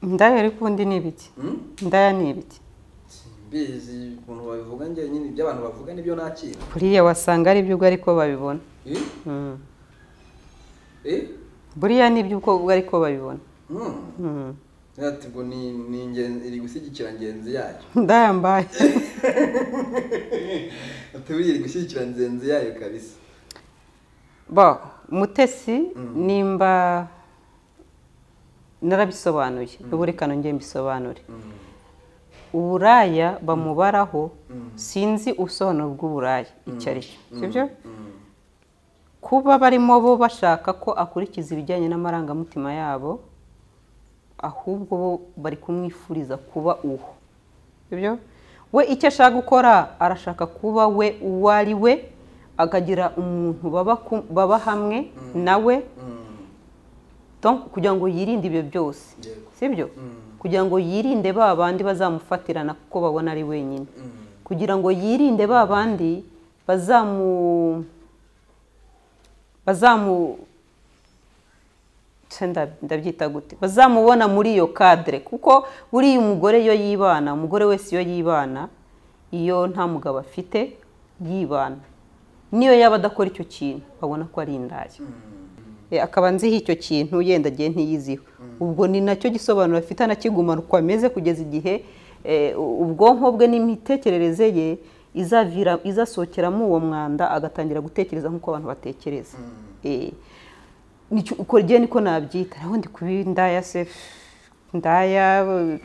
ndayo ariko ubundi ni ibiki ndaya ni ibiki simbizi ukuntu babivuga njye nyine ibyo abantu bavuga nibyo nakira buriya wasanga ari ibyo ubwo ariko babibona Eh? Mm. Eh? buriya ni ibyo ubwo ubwo ariko babibona Hmm. Mm. Ati ngo ni ni ingenzi iri gushyigikira ngenzi yayo ndaya mbaye ati buriya iri gushyigikira ngenzi yayo kabisa bo mutesi nimba narabisobanuye ubu reka nongere mbisobanure Mm. uburaya bamubaraho Mm. sinzi ubusobanuro bw'uburaya icyo ari cyo sibyo Mm. kuba barimo bo bashaka ko akurikiza ibijyanye n'amarangamutima yabo ahubwo bo bari kumwifuriza kuba uwo sibyo we icyo ashaka gukora arashaka kuba we uwo ari we akagira umuntu baba ku- baba hamwe nawe Mm. donc kugira ngo yirinde ibyo byose Yego. sibyo Mm. kugira ngo yirinde ba bandi bazamufatirana kuko babona ari wenyine Mm. kugira ngo yirinde ba bandi bazamu bazamu se nda- ndabyita gute bazamubona muri iyo kadire kuko buriya umugore iyo yibana umugore wese iyo yibana iyo nta mugabo afite yibana niyo yaba adakora icyo kintu babona ko ari indaya Eh, akaba nziho icyo kintu yenda agiye ntiyiziho ubwo ni nacyo gisobanuro afite anakigumana uko ameze kugeza igihe eh, u- ubwonko bwe n'imitekerereze ye izavira izasohokeramo uwo mwanda agatangira gutekereza nk'uko abantu batekereza Eh, nicyo- uko rye niko nabyita naho ndi kuba indaya se indaya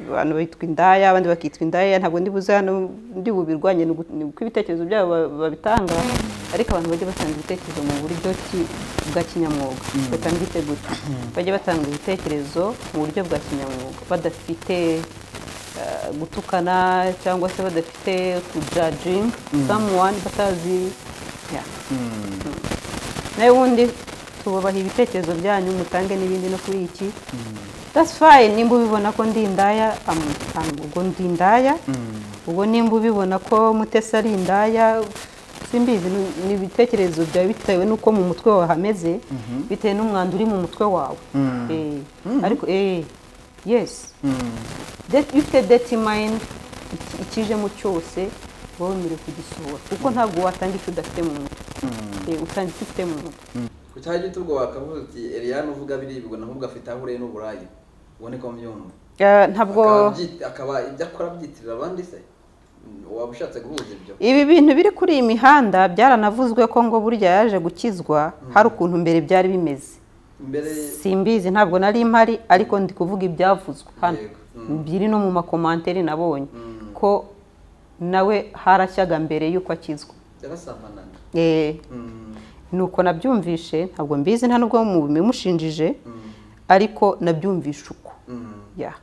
abantu bitwa indaya abandi bakitwa indaya ntabwo ndi buze hano ndi bubirwanye ni ugu- ni uko ibitekerezo byabo ba- babitanga ariko abantu bajye batanga ibitekerezo mu buryo ki- bwa kinyamwuga reka mbite gutya bajye batanga ibitekerezo mu buryo bwa kinyamwuga badafite eh, gutukana cyangwa se badafite kujajinga someone batazi yeah nawe ubundi tububaha ibitekerezo byanyu mutange n'ibindi no kuri iki that's fine nimba ubibona ko ndi indaya am- am- ubwo ndi indaya ubwo nimba ubibona ko mutesi ari indaya simbizi ni- ni ibitekerezo byawe bitewe n'uko mu mutwe wawe hameze bitewe n'umwanda uri mu mutwe wawe Eh, ariko eh, yes Det- iyo ufite deti mayindi ikijemo cyose uba wemerewe kugisohora kuko ntabwo watanga icyo udafite mu mutwe Eh, utanga icyo ufite mu mutwe ku cya gito ubwo wakavuze uti Eliane uvuga biribwa naho ubwo afite aho ureye n'uburayi ubone ko mbyumva Eh, ntabwo Akaba abyi- akaba ibyo akora abyitirira abandi se Mm, waba ushatse guhuza ibyo ibi bintu biri kuri iyi mihanda byaranavuzwe ko ngo burya yaje gukizwa hari ukuntu mbere byari bimeze imbere simbizi ntabwo nari mpari ariko ndi kuvuga ibyavuzwe hano Yego. Mm. biri no mu makomanteri nabonye Mm. ko nawe harashyaga mbere y'uko akizwa yarasambanaga Eh, Mm, nuko nabyumvishe ntabwo mbizi nta nubwo mubimushinjije ariko nabyumvishe uko mm. ya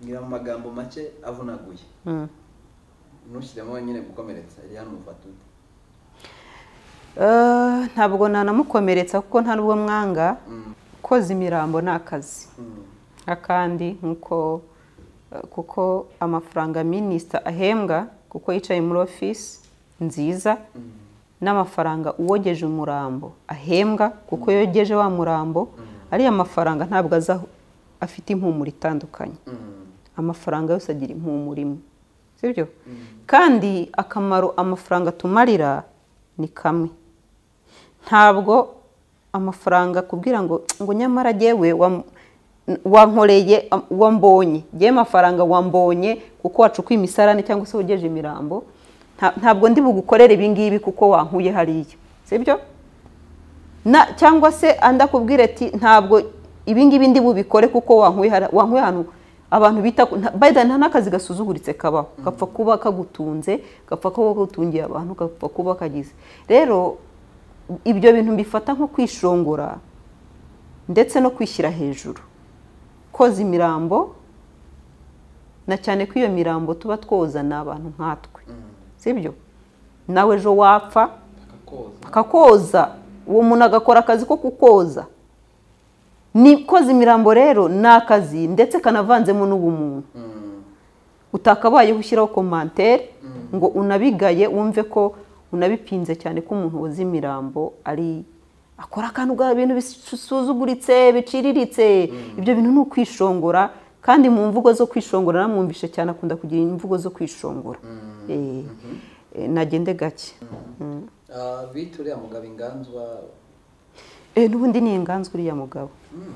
ngira mu magambo make avunaguye Mm. ntushyiremo nyine gukomeretsa Eliane umufata ute Eh, ntabwo nanamukomeretsa kuko nta n'ubwo mwanga Mm. koza imirambo ni akazi Mm. akandi nkuko eh, kuko amafaranga minisita ahembwa kuko yicaye muri ofisi nziza n'amafaranga uwogeje umurambo ahembwa kuko yogeje wa murambo ariya mafaranga ntabwo aza afite impumuro itandukanye Mm. amafaranga yose agira impumuro imwe sibyo kandi akamaro amafaranga atumarira ni kamwe ntabwo amafaranga kubwira ngo ngo nyamara yewe wankoreye am- wambonye yewe amafaranga wambonye kuko wacukuye imisarane cyangwa se wogeje imirambo nta- ntabwo ndi bugukorere ibi ngibi kuko wankuye hariya sibyo na cyangwa se andi akubwira ati ntabwo ibingibi ndi bubikore kuko wankuye hari- wankuye ahantu abantu bita ko- nta- by the way, nta n'akazi gasuzuguritse kabaho gapfa kuba kagutunze gapfa kuba kagutungiye abantu gapfa kuba kagize rero ibyo bintu mbifata nko kwishongora ndetse no kwishyira hejuru koza imirambo na cyane ko iyo mirambo tuba twoza ni abantu nkatwe sibyo nawe ejo wapfa akakoza akakoza uwo muntu agakora akazi ko kukoza ni koza imirambo rero ni akazi ndetse kanavanzemo n'ubumuntu Mm. utakabayeho ushyiraho komantere ngo unabigaye wumve ko unabipinze cyane ko umuntu woza imirambo ari akora akantu bwa bintu bisuzuguritse biciriritse ibyo bintu ni ukwishongora kandi mu mvugo zo kwishongora naramwumvishe cyane akunda kugira imvugo zo kwishongora Eh, eh, nagende gake bita uriya mugabo inganzwa Eh, n'ubundi ni inganzwa uriya mugabo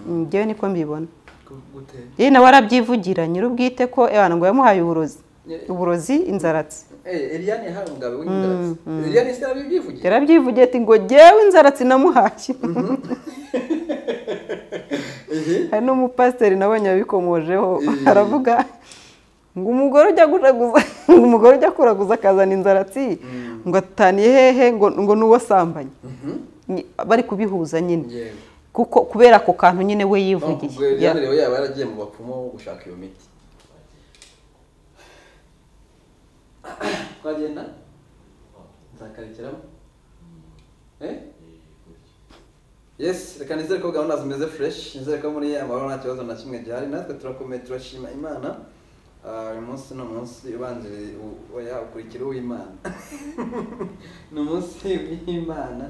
Mm, njyewe niko mbibona gu- gute yewe nawe arabyivugira nyir'ubwite ko abantu ngo yamuhaye uburozi Eh. uburozi inzaratsi Eh, Eliane yahaye umugabo w'inganzwa Eliane se yarabibyivugira yarabyivugiye ati ngo jyewe inzaratsi namuhaye Ehe. hari n'umupasiteri nabonye yabikomojeho aravuga ngo umugore ujya guraguza ngo umugore ujya kuraguza akazana inzaratsi ngo ataniye hehe ngo ngo ni uwo sambanye Ni- bari kubihuza nyine Yewe. kuko kubera ako kantu nyine we yivugiye Ubwo Eliane rero yaba yaragiye mu bapfumu gushaka iyo miti twagenda nzakarekeramo Eh? yes reka nizere ko gahunda zimeze fresh nizere ko muri amahoro nta kibazo na kimwe gihari natwe turakomeye turashima imana Ah, uyu munsi ni umunsi ubanziriye oya ukurikira uw'imana ni umunsi w'imana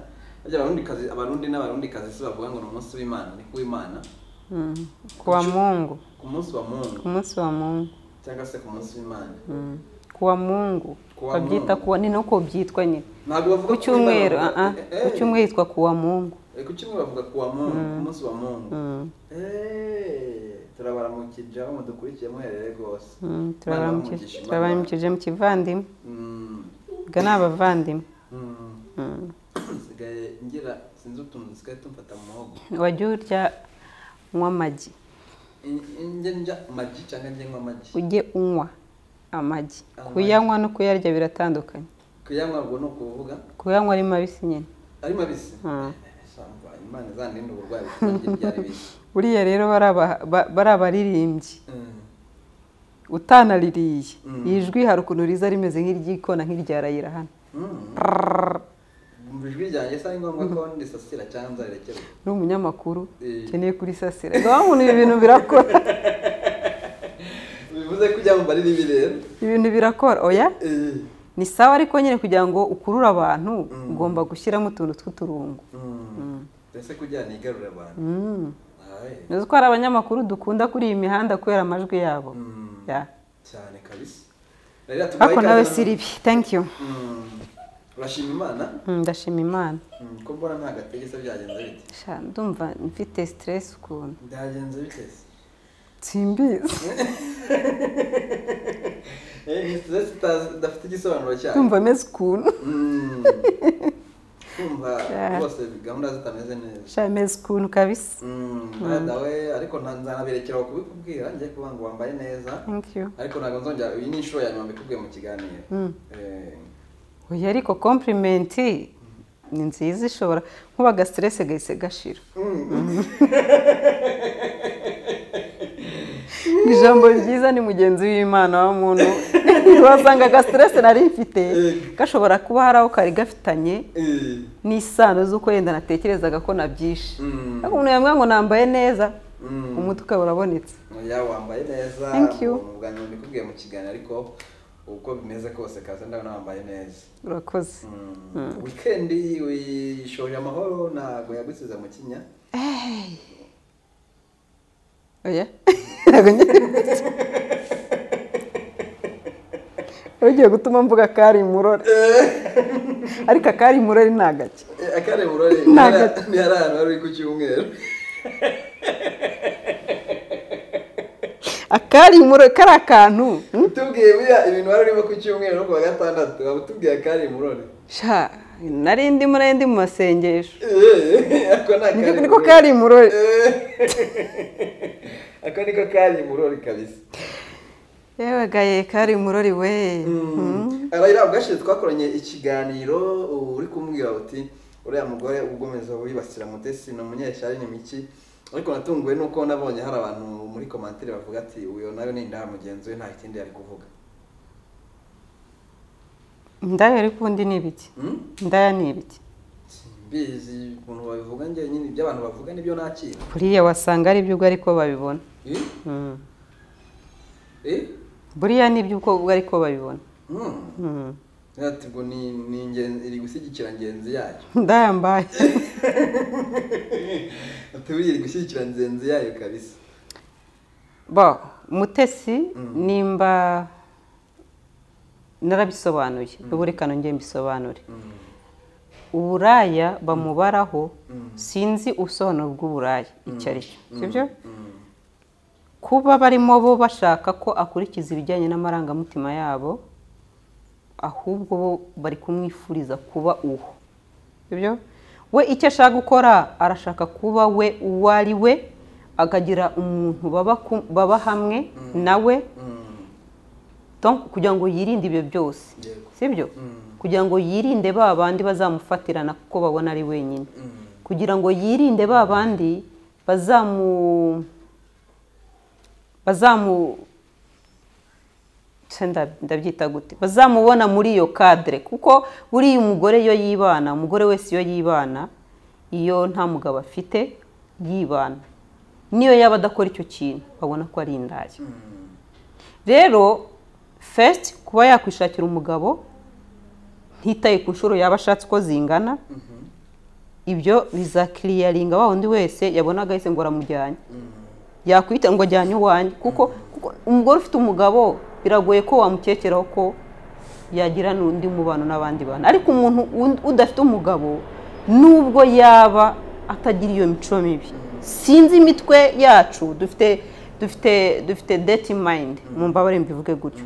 Burya abarundikazi abarundi n'abarundikazi si bavuga ngo ni umunsi w'imana ni kuw'imana Mm, ku wa mungu ku munsi wa muntu ku munsi wa mungu cyangwa se ku munsi w'imana Mm, ku wa mungu Ku wa babyita Mungu. kuwa ni nuko byitwa nyine ntabwo bavuga ku cyumweru w'Imana, ah, ah, bavuga- eh, ku cyumweru hitwa ku wa mungu eh, ku cyumweru bavuga ku wa muntu ku munsi wa muntu Mm, Eh, turabaramukije aho mudukurikiye muherere rwose mm, turabaramukije- Imana ibaramukije, turabaramukije mu kivandimwe Imana- Mm, ubwo ni abavandimwe mm. Mm. nsigaye ngira sinzi utuntu dusigaye tumfata mu muhogo wajya urya unywa amagi In- njye ndya amagi cyangwa njye nywa amagi ujye unywa amagi Amagi. kuyanywa no kuyarya biratandukanye kuyanywa ubwo ni ukuvuga kuyanywa ari mabisi nyine ari mabisi Mm. Samba, imana izaninde uburwayi butuma ndya ibyari bisi buriya rero bari aba- ba- bari abaririmbyi Mm. utanaririye Mm. ijwi hari ukuntu riza rimeze nk'iryikona nk'irya rayira hano Mm. Mu ijwi ryanjye si ari ngombwa ko ndisasira cyangwa nzarekera ni umunyamakuru Eh. ukeneye kurisasira ngaho umuntu ibi bintu birakora bivuze ko ujya mu bariribi rero ibintu birakora oya Eh. ni sawa ariko nyine kugira ngo ukurure abantu Mm. ugomba gushyiramo utuntu tw'uturungo Mm. mbese kugira ni igarura abantu Mm. Aye. uzi ko hari abanyamakuru dukunda kuri iyi mihanda kubera amajwi yabo Mm. Ya. cyane kabisa rero tubahe ariko ikaze nawe na- si ribi thank you Mm. urashima imana Mm, ndashima imana Mm, ko mbona nta gategeko byagenze bite Sha, ndumva mfite stress ukuntu byagenze bite se? simbizi Eh, ni stress itazi- idafite igisobanuro cyayo ndumva meze ukuntu Mm. kumva Yeah. rwose gahunda zitameze neza sha meze ukuntu kabisa dawe ariko nta- nzanaberekera aho kubikubwira njye kuba ngo wambaye neza thank you ariko ntabwo nzongera iyi ni inshuro ya nyuma mbikubwiye mu kiganiro Mm. Eh, oya ariko compliment ni nziza ishobora nkuba aga stress gahise gashira ijambo ryiza ni mugenzi w'imana wa muntu wasanga aga stress nari mfite gashobora kuba hari aho kari gafitanye eh, n'isano z'uko yenda natekerezaga ko nabyishe mm, ariko umuntu yambwira ngo nambaye neza mm. umutwe ukaba urabonetse oya wambaye neza Thank you. mu bwa nyuma mbikubwiye mu kiganiro ariko uko bimeze kose kaza ndabona wambaye neza urakoze Mm. wikendi wishoje amahoro ntabwo yagusize mu kinya oya Ntabwo ngiye- ugiye gutuma mvuga kari murore ariko akari murore ni agake Eh, akare burore Ntabwo- ni hari ahantu wari uri ku cyumweru akari murore kari akantu hmm? utubwiye buriya ibintu wari urimo ku cyumweru no ku wa gatandatu waba utubwiye akari burore sha nari ndimo nari ndi mu masengesho Eh, ako ni Nibyo akari niko burore. kari murore Eh, ako niko kari burore kabisa yewe gaye kari murori we arayira ubwashize twakoranye ikiganiro ubu uri kumbwira uti uriya mugore ugomeza wibasira mutesi ni umunyeshyari ni miki ariko natunguwe nuko nabonye hari abantu muri komantere bavuga ati uyu nayo ni indaha mugenzi we nta kindi yari kuvuga indaya ariko ubundi ni ibiki Hmm? indaya ni ibiki simbizi ukuntu babivuga njye nyine ibyo abantu bavuga nibyo nakira buriya wasanga ari byo ubwo ariko babibona Eh? Hmm. Eh? buriya ni ibyo ubwo ubwo ariko babibona Hmm. Hmm. Ati ngo ni ni ingenzi iri gushyigikira ngenzi yayo indaya mbaye ati buriya iri gushyigikira ngenzi yayo kabisa bo mutesi nimba narabisobanuye ubu reka nongere mbisobanure uburaya bamubaraho sinzi ubusobanuro bw'uburaya icyo ari cyo sibyo kuba barimo bo bashaka ko akurikiza ibijyanye n'amarangamutima yabo ahubwo bo bari kumwifuriza kuba uwo sibyo we icyo ashaka gukora arashaka kuba we uwo ari we akagira umuntu baba ku- baba hamwe nawe Donc, kugira ngo yirinde ibyo byose Yego. sibyo Mm. kugira ngo yirinde ba bandi bazamufatirana kuko babona ari wenyine Mm. kugira ngo yirinde ba bandi bazamu bazamu se nda- ndabyita gute bazamubona muri iyo kadire kuko buriya umugore iyo yibana umugore wese iyo yibana iyo nta mugabo afite yibana niyo yaba adakora icyo kintu babona ko ari indaya rero fesiti kuba yakwishakira umugabo ntitaye ku nshuro yaba ashatse uko zingana ibyo bizakiriyaringa wa wundi wese yabonaga ahise ngo aramujyanye yakwita ngo ajyane iwanjye kuko kuko umugore ufite umugabo biragoye ko wamukekeraho ko yagira n'undi mubano n'abandi bantu ariko umuntu undi- udafite umugabo nubwo yaba atagira iyo mico mibi sinzi imitwe yacu dufite dufite dufite deti mayindi mu mbabare mbivuge gutyo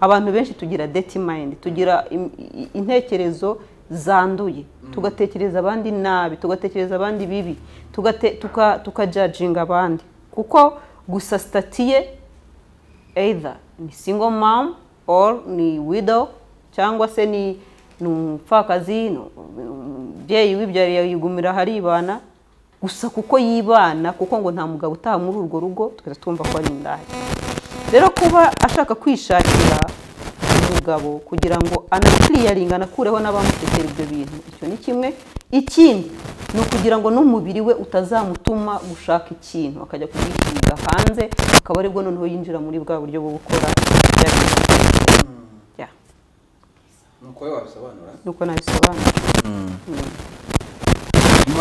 abantu benshi tugira deti mayindi tugira im- i- intekerezo zanduye tugatekereza abandi nabi tugatekereza abandi bibi tugate- tuka- tukajajinga abandi kuko gusa sitati ye either ni single mom or ni widow cyangwa se ni ni umupfakazi ni umubyeyi wibyariye yigumira aharibana gusa kuko yibana kuko ngo nta mugabo utaha muri urwo rugo tugahita twumva ko ari indaya rero kuba ashaka kwishakira umugabo kugira ngo anakiriyaringa anakureho n'abamutekera ibyo bintu icyo ni kimwe ikindi ni ukugira ngo n'umubiri we utazamutuma gushaka ikintu akajya kugishyiga hanze akaba aribwo noneho yinjira muri bwa buryo bwo gukora ibyo ari byo Yeah, nuko wowe wabisobanura nuko nabisobanura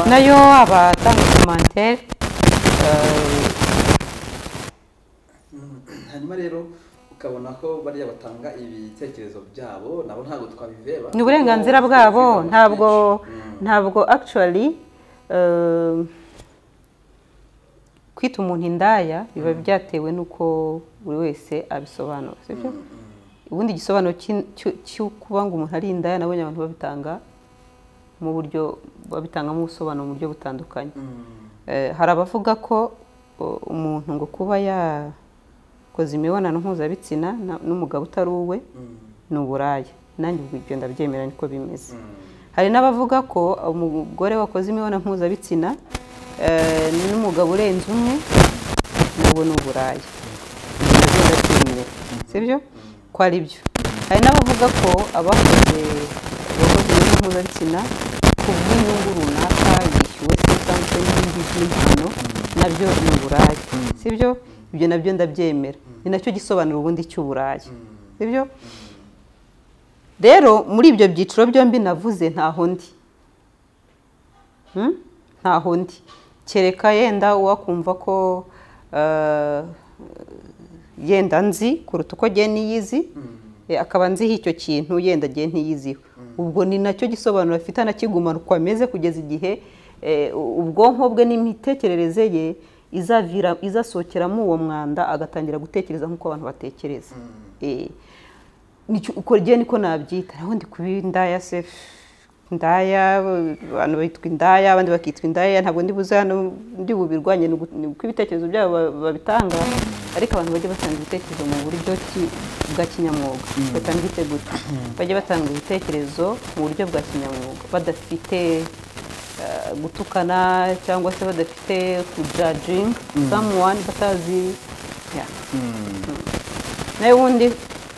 nayo abatanga komantere hanyuma rero ukabona ko bariya batanga ibitekerezo byabo nabo ntabwo twabiveba ni uburenganzira bwabo ntabwo ntabwo actually um, kwita umuntu indaya biba byatewe n'uko buri wese abisobanura sibyo ubundi igisobanuro cy'in- cyo- cyo kuba ngo umuntu ari indaya nabonye abantu babitanga mu buryo babitangamo ubusobanuro mu buryo butandukanye Eh, hari abavuga ko o, umuntu ngo kuba yakoze imibonano mpuzabitsina na- n'umugabo utari uwe ni uburaya nanjye ubwo ibyo ndabyemera niko bimeze hari n'abavuga ko umugore wakoze imibonano mpuzabitsina eh, n'umugabo urenze umwe nabwo ni uburaya nabyo ndabyemera sibyo ko ari byo hari n'abavuga ko abakoze abakoze imibonano mpuzabitsina ku bw'inyungu runaka yishyuwe se cyangwa se n'ibindi by'impano nabyo ni uburaya sibyo ibyo nabyo ndabyemera ni nacyo gisobanura ubundi cy'uburaya sibyo rero muri ibyo byiciro byombi navuze ntaho ndi Hmm? ntaho ndi kereka yenda uwakumva ko eh, yenda nzi kuruta uko agiye n'iyizi Eh, akaba nziho icyo kintu yenda agiye ntiyiziho ubwo ni nacyo gisobanuro afite anakigumana uko ameze kugeza igihe eh, u- ubwonko bwe n'imitekerereze ye izavira izasohokeramo uwo mwanda agatangira gutekereza nk'uko abantu batekereza Eh, nicyo- uko rye niko nabyita naho ndi kuba indaya se indaya abantu bitwa indaya abandi bakitwa indaya ntabwo ndi buze hano ndi bubirwanye ni ugu- ni uko ibitekerezo byabo ba- babitanga ariko abantu bajya batanga ibitekerezo mu buryo ki- bwa kinyamwuga batanga itegeko bajya batanga ibitekerezo mu buryo bwa kinyamwuga badafite eh, gutukana cyangwa se badafite kujajinga someone batazi yeah nawe ubundi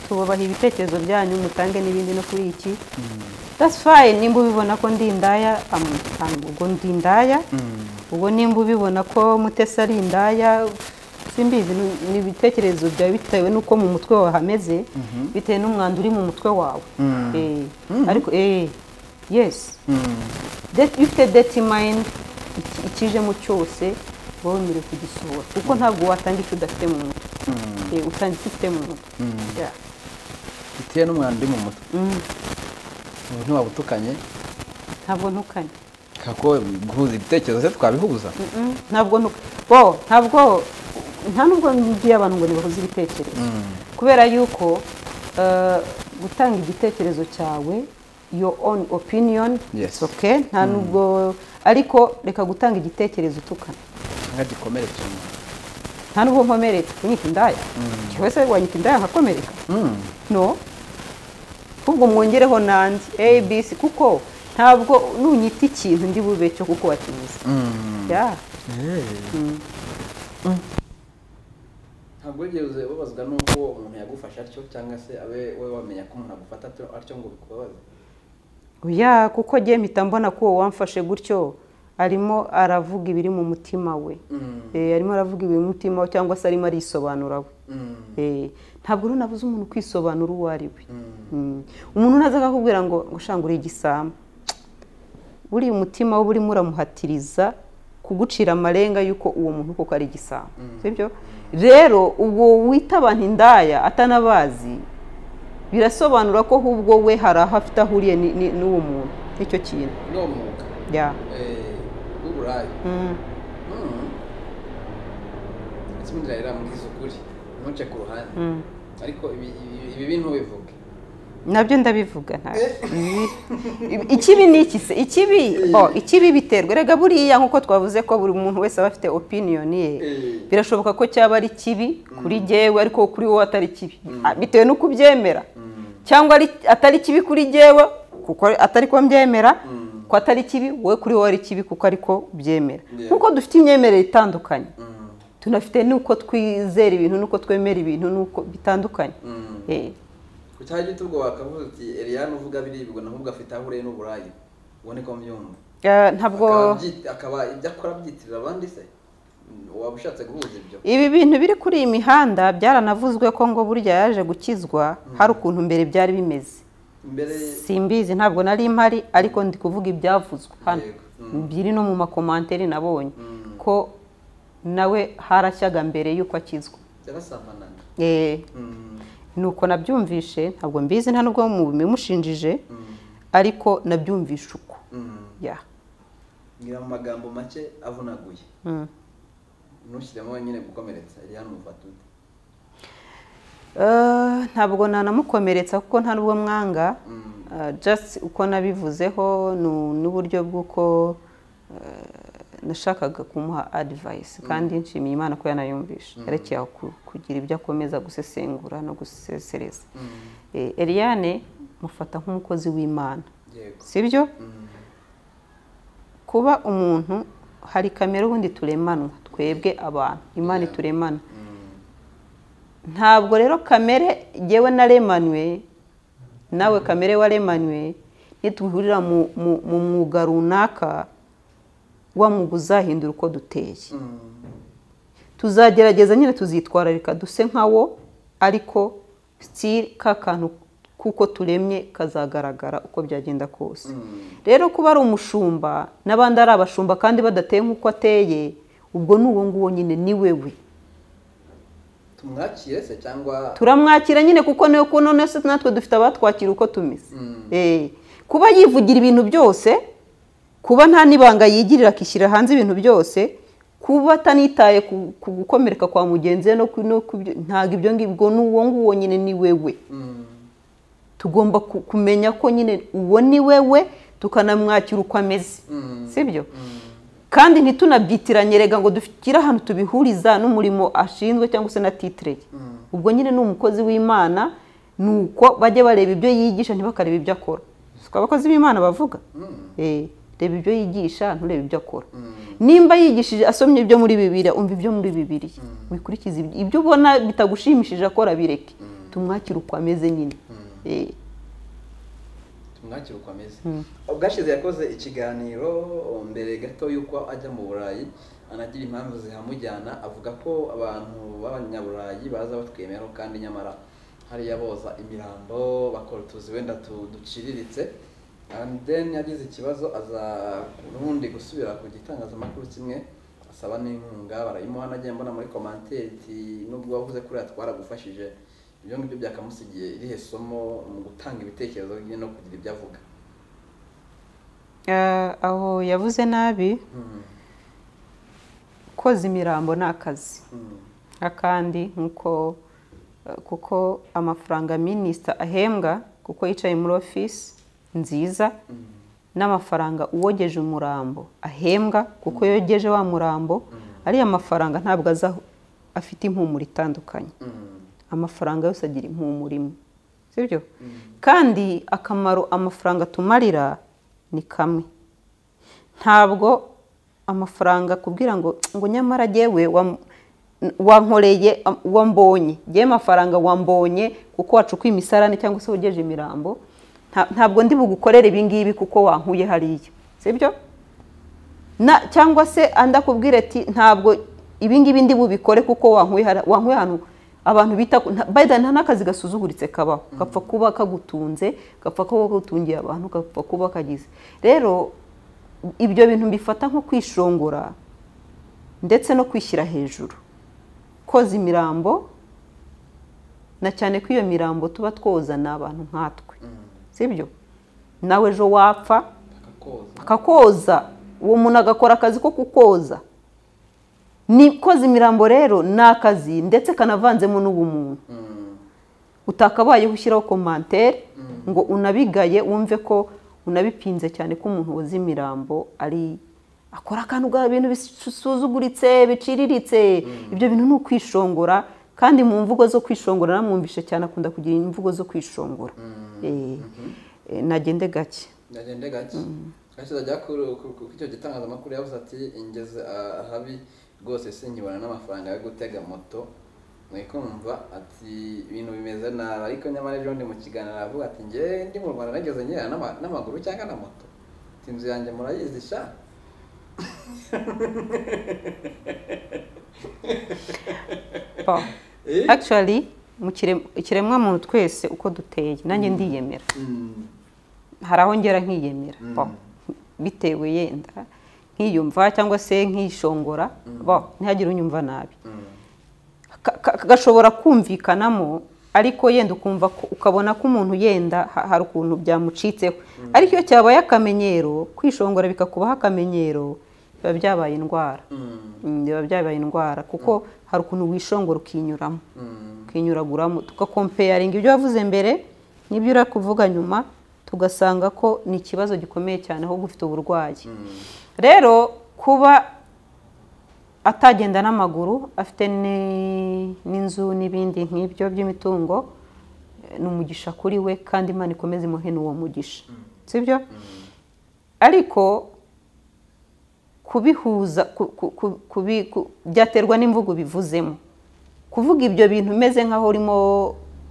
tubabaha ibitekerezo byanyu mutange n'ibindi no kuri iki that's fine nimba ubibona ko ndi indaya amutanga ubwo ndi indaya ubwo nimba ubibona ko mutesi ari indaya simbizi ni- ni ibitekerezo byawe bitewe n'uko mu mutwe wawe hameze bitewe n'umwanda uri mu mutwe wawe Eh, ariko eh, yes Det- iyo ufite deti mayindi ikijemo cyose wowe wemerewe kugisohora kuko ntabwo watanga icyo udafite mu mutwe eh, utahita ufite mu mutwe Yeah. bitewe n'umwanda uri mu mutwe Mm, umuntu ntiwabutukanye ntabwo ntukanye kako guhuza ibitekerezo se twabihuza Mm-mm, ntabwo ntuka bo ntabwo nta nubwo ngiye abantu ngo nibahuze ibitekerezo kubera yuko eh, gutanga igitekerezo cyawe your own opinion Yes. it's okay nta nubwo ariko reka gutanga igitekerezo utukana cyangwa gikomeretse umuntu nta nubwo nkomereka unyita indaya cyangwa se wanyita indaya nkakomereka Mm. no ahubwo mwongereho nanjye abc kuko ntabwo nunyita ikintu ndi bube cyo kuko wakibuze Mm. Yeah. ntabwo wigeze ubabazwa n'uko umuntu yagufasha atyo cyangwa se abe wowe wamenya ko umuntu agufata atyo- atyo ngo bikubabaze oya kuko njye mpita mbona ko uwo wamfashe gutyo arimo aravuga ibiri mu mutima we Eh, arimo aravuga ibiri mu mutima we cyangwa se arimo arisobanura we Eh, ntabwo rero nabuze umuntu kwisobanura uwo ari we Mm. umuntu naza akakubwira ngo ngo shanga uri igisambo buriya umutima we urimo uramuhatiriza kugucira amarenga y'uko uwo muntu koko ari igisambo sibyo rero ubwo wita abantu indaya atanabazi birasobanura ko ahubwo we hari aho afite ahuriye ni- ni- n'uwo muntu nicyo kintu ni umwuga Yeah. w'uburaya Mm. ndetse ndirahira mbwiza ukuri ntuce ku ruhande Mm. ariko ibi- ibi ibi ntubivuge nabyo ndabivuga ntabwo ikibi ni iki se ikibi oh, ikibi biterwa rega buriya nk'uko twavuze ko buri muntu wese aba afite opiniyoni ye Eh. birashoboka ko cyaba ari kibi kuri jyewe ariko kuri wowe atari kibi Ah, bitewe n'uko ubyemera cyangwa ari- atari kibi kuri jyewe kuko atari ko mbyemera ko atari kibi wowe kuri wowe ari kibi kuko ariko ubyemera Yeah. nk'uko dufite imyemerere itandukanye tunafite n'uko twizera ibintu n'uko twemera ibintu n'uko bitandukanye Eh. ku cyaha gito ubwo wakavuze uti eriyani uvuga biribwa naho ubwo afite aho ureye n'uburaya ubone ko mbyumva Eh, ntabwo Akaba byi- akaba ibyo akora abyitirira abandi se Mm, waba ushatse guhuza ibyo ibi bintu biri kuri iyi mihanda byaranavuzwe ko ngo burya yaje gukizwa hari ukuntu mbere byari bimeze mbere simbizi ntabwo nari mpari ariko ndi kuvuga ibyavuzwe hano Yego. Mm. biri no mu makomanteri nabonye Mm. ko nawe harashyaga mbere y'uko akizwa yarasambanaga Eh, Mm, nuko nabyumvishe ntabwo mbizi nta nubwo mubimushinjije mm, ariko nabyumvishe uko mm. ya ngira mu magambo make avunaguye Mm. ntushyiremo nyine gukomeretsa eriyani umufata ute Eh, ntabwo nanamukomeretsa kuko nta n'ubwo mwanga Mm. Uh, just uko nabivuzeho nu- n'uburyo bw'uko uh, nashakaga kumuha advice kandi nshimiye imana ko yanayumvisha yerekeye aho ku- kugira ibyo akomeza gusesengura no gusesereza Mm, Eh, Eliane mufata nk'umukozi w'imana yego sibyo Mm, kuba umuntu hari kamere ubundi turemanwa twebwe abantu imana Yeah. ituremana mm, ntabwo rero kamere yewe naremanywe nawe kamere waremanywe nitwihurira mu mu- mu mwuga runaka wa mwuga uzahindura uko duteye mm, tuzagerageza nyine tuzitwararika duse nkawo ariko sitiri ka kantu kuko turemye kazagaragara uko byagenda kose mm. rero kuba ari umushumba n'abandi ari abashumba kandi badateye nk'uko ateye ubwo ni uwo nguwo nyine ni wewe tumwakire se cyangwa turamwakira nyine kuko niyo kuno nese natwe dufite abatwakira uko tumeze Mm. Eh, kuba yivugira ibintu byose kuba nta n'ibanga yigirira akishyira hanze ibintu byose kuba atanitaye ku ku gukomereka kwa mugenzi we no ku- no ku byo- ntabwo ibyo ngibyo ni uwo nguwo nyine ni wewe Mm, tugomba ku- kumenya ko nyine uwo ni wewe tukanamwakira uko ameze mm, sibyo mm. kandi ntitunabyitiranye rega ngo dufitire ahantu tubihuriza n'umurimo ashinzwe cyangwa se na titireye ubwo nyine ni umukozi w'imana ni uko bajya bareba ibyo yigisha ntibakareba ibyo akora siko abakozi b'imana bavuga Eh, reba ibyo yigisha nturebe ibyo akora nimba yigishije asomye ibyo muri bibiri umva ibyo muri bibiri wikurikize ibyo- ibyo ubona bitagushimishije akora bireke tumwakire uko ameze nyine Eh, tumwakire uko ameze ubwashize yakoze ikiganiro mbere gato y'uko ajya mu burayi anagira impamvu zihamujyana avuga ko abantu b'abanyaburayi baza batwemera kandi nyamara hariya boza imirambo bakora utuzi wenda tu- duciriritse and then yagize ikibazo aza ubundi gusubira ku gitangazamakuru kimwe asaba n'inkunga barayimuha nagiye mbona muri komantere iti nubwo wavuze kuriya twaragufashije ibyo ngibyo byakamusigiye irihe somo mu gutanga ibitekerezo bye no kugira ibyo avuga Eh, aho yavuze nabi Mm, koza imirambo ni akazi mm, akandi nk'uko eh, kuko amafaranga minisita ahembwa kuko yicaye muri ofisi nziza mm, n'amafaranga uwogeje umurambo ahembwa kuko yogeje wa murambo ariya mafaranga ntabwo aza aho- afite impumuro itandukanye mm, amafaranga yose agira impumuro imwe sibyo Mm. kandi akamaro amafaranga atumarira ni kamwe ntabwo amafaranga kubwira ngo ngo nyamara yewe wankoreye am- wambonye yewe amafaranga wambonye kuko wacukuye imisarane cyangwa se wogeje imirambo nta- ntabwo ndi bugukorere ibi ngibi kuko wankuye hariya sibyo na cyangwa se andi akubwira ati ntabwo ibi ngibi ndi bubikore kuko wankuye hara- wankuye ahantu abantu bita ku- nta- Biden nta n'akazi gasuzuguritse kabaho gapfa kuba kagutunze gapfa kuba kagutungiye abantu gapfa kuba kagize rero ibyo bintu mbifata nko kwishongora ndetse no kwishyira hejuru koza imirambo na cyane ko iyo mirambo tuba twoza ni abantu nkatwe mm. sibyo nawe ejo wapfa bakakoza akakoza uwo muntu agakora akazi ko kukoza ni koza imirambo rero ni akazi ndetse kanavanzemo n'ubumuntu Mm, utakabayeho ushyiraho komantere ngo unabigaye wumve ko unabipinze cyane ko umuntu woza imirambo ari akora akantu ga bintu bisuzuguritse biciriritse ibyo bintu ni ukwishongora kandi mu mvugo zo kwishongora namwumvishe cyane akunda kugira imvugo zo kwishongora Eh, eh, nagende gake ndagende gake gake uzajya ku- ku- ku- icyo gitangazamakuru yavuze ati ingeze ahabi rwose sinkibona n'amafaranga yo gutega moto mwikumva ati ibintu bimeze nabi ariko nyamara ejo ndi mu kiganiro aravuga ati nge ndi mu rwanda nageze ngera n'ama- n'amaguru cyangwa na moto ati inzu yanjye murayizi sha Pa. Eh? actually mu kirem- ikiremwamuntu twese uko duteye nanjye ndiyemera Mm, hari aho ngera nkiyemera Mm. Pa. bitewe yenda nkiyumva cyangwa se nkishongora Pa. ntihagire unyumva nabi mm, Ka- ka- gashobora kumvikanamo ariko yenda ukumva ko- ukabona ko umuntu yenda ha- hari ukuntu byamucitseho ariko iyo cyabaye akamenyero kwishongora bikakubaho akamenyero biba byabaye indwara mm, Mm, biba byabaye indwara kuko hari ukuntu wishongora ukinyuramo mm, tukinyuraguramo tugakompeyaringa ibyo wavuze mbere n'ibyo uri kuvuga nyuma tugasanga ko ni ikibazo gikomeye cyane ahubwo ufite uburwayi mm, rero kuba atagenda n'amaguru afite ni- n'inzu n'ibindi nk'ibyo by'imitungo eh, ni umugisha kuri we kandi imana ikomeze imuhe n'uwo mugisha sibyo ariko kubihuza ku- ku- ku- kubi- ku- byaterwa n'imvugo bivuzemo kuvuga ibyo bintu umeze nk'aho urimo